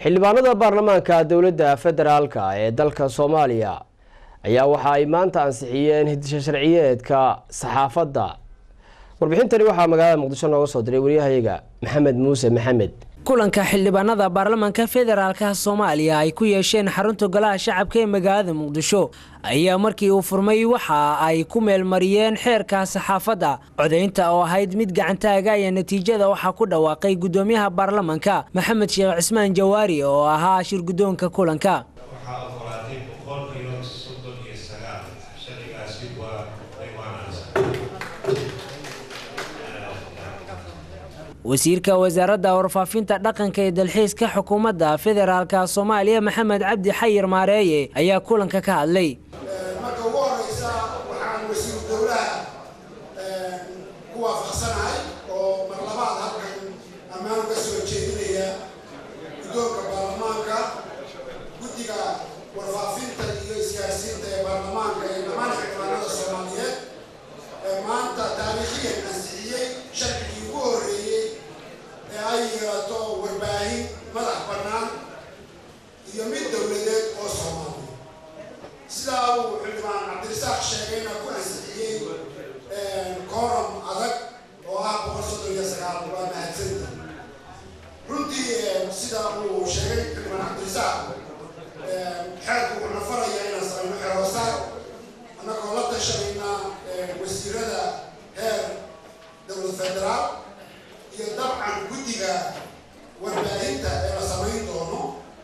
xildhibaanada baarlamaanka dowladda federaalka ee dalka soomaaliya ayaa waxa ay maanta ansixiyeen hidisha sharciyeedka saxaafadda warbixintani waxaa magaalada muqdisho nooga soo diray waryahayaga maxamed muuse maxamed kulanka xildhibaanada baarlamaanka federaalka soomaaliya ay ku yeesheen xarunta golaha shacabka ee magaalada muqdisho ayaa markii uu furmay waxa ay ku meelmariyeen xeerka saxaafadda codaynta oo ahayd mid gacantaaga ayaa natiijada waxaa ku dhawaaqay gudoomiyaha baarlamaanka maxamed sheekh cismaan jawaari oo ahaa shir guddoonka kulanka wasiirka wasaaradda warfaafinta dhaqanka ee dalxiiska xukuumadda federaalka soomaaliya maxamed cabdi xayir maareeye ayaa kulanka ka hadlay marka ugu horeysa waxaan wasiiru dowlaha ku waafaqsanahay oo mar labaad halkan ammaan uga soo jeedinaya guddoonka baarlamaanka guddiga warfaafinta iyo isgaarsiinta ee baarlamaanka ee dhammaan xildhibaanada soomaaliyeed ee maanta taariikhiyan ansixiyey sharcigii ugu horreeyey ee ay yeelato warbaahin madax bannaan iyo mid dowladeed oo soomaaliya sidaa uu xildhibaan cabdirasaaq sheegayna ku ansixiyey kooram adag oo ah boqol soddon iyo sagaal waa mahadsanta runtii sida uu sheegay xildhibaan cabdirasaaq xeerku wuxuu nafaraya inaan samayno xeroosaar annagoo la tashanayna wasiirada heer dowlad federaal iyo dabcan guddiga warbaahinta ee la samayn doono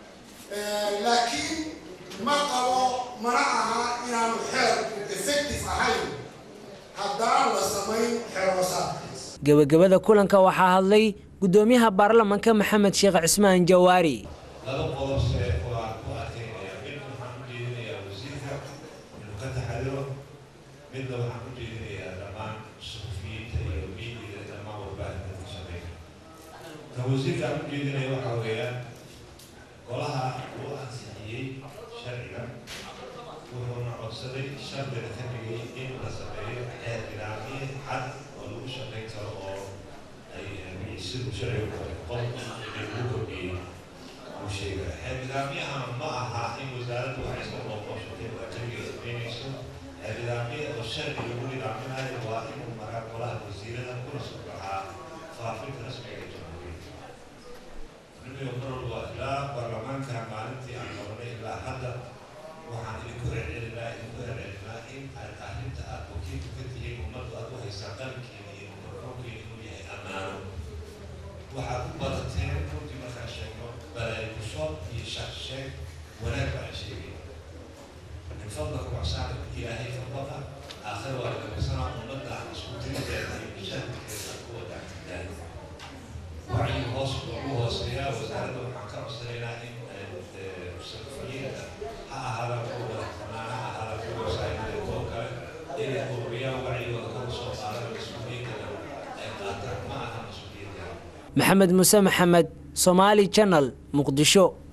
laakiin ma qabo mana aha inaanu xeerku effective ahayn haddaan la samayn xeroosaarkaas gebagabada kulanka waxaa hadlay gudoomiyaha baarlamaanka maxamed sheekh cismaan jawaari laba qodob see waan ku adkeynaya mid waxaan u jeedinayaa wasiirka inuu ka taxadiro midna waxaan u jeedinayaa dhammaan suxufiyiinta iyo miidiga dhammaan warbaahinta ka shaqeeya kan wasiirka aan u jeedinaya waxaa weeyaan golaha uu ansixiyey sharciga wuxuuna codsaday shardiga ka dhigay in la sameeyo xeer ilaamiye cad oo lagu shaqayn karo oo ay siduu sharciga qol lagu kordhiyey uu sheegaya xeer nidaamyaha ma aha in wasaaraddu waxay iska booqooshatay waa jawiga samaynayso xeer nidaamye oo sharci lagu nidaaminayo waa inuu maraa golaha wasiirada kuna soo baxaa faafinta rasmiga ee jamhuuriyadda aniga marwalba ilaa baarlamaanka maalintii aan qabanay ilaa hadda waxaan idinku celcelinaa idinku celcelinaa in aad arrinta aad wakiilku ka tihiin ummaddu aad u haysaan qalinkiina iyo mikrofoonkiina inuu yahay ammaano waxaad u badateen runtii markaan sheegno balaayikusho iyo shaksheeg wanaag baan sheegay min fadlaka waxsaana ilaahay ka baqa aakhir waa lagabasanaa ummadda isku tirideeda iyo mashaakilkeeda ku wadaagtidaan wacyi hoos ugu hooseeyaa wasaaradda waxaan ka codsanaynaa in safiyiinta ha ahaada kuwa madaxbannaan ha ahaada kuwa wasaa'ilada kuwa kale inay ururiyaan wacyigooda kor soo qaadana mas-uuliyiintana ay qaataan ma aha mas-uuliyadda maxamed muuse maxamed somaali janal muqdisho